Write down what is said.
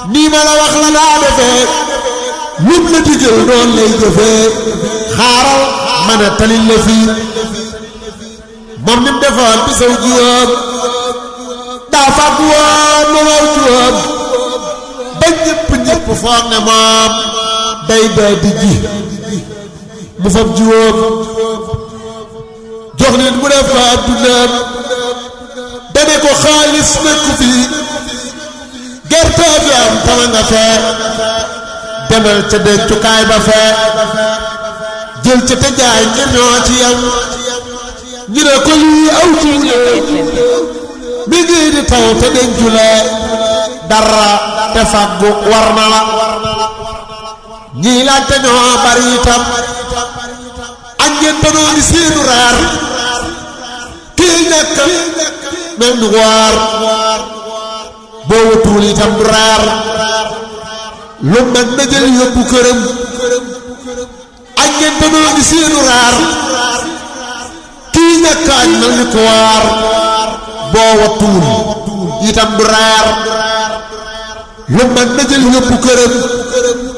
nii ma la wax la daa defee lum la digal doon lay jëfee xaaral ma ne talil la fii moom ni mu defoon bi saw jiwoom daa fàgg woon ma waw jiwoom ba ñëpp ñëpp foog ne moom day day di ji mu fab jiwoom jox nit mu def ko addunaam dane ko xaalis nekku fii gerte bi am tama nga fee demal ca dencukaay ba fee jël ca te jaay ngir ñoo ci yam ñu ne ko lii aw jiw la mi ngi di taw te dencu la dara te fàggu war na la ñii laajte ñoo bari itam ak ngeen danoo ni seenu raar kii ñàkk mel ni waar boo wutuwul itam du raar lu mag na jël yóbbu këram ak ngeen danoo ni seenu raar kii ñàkk añ mel ni ku waar boo wutuwul itam du raar lu mag na jël yóbbu këram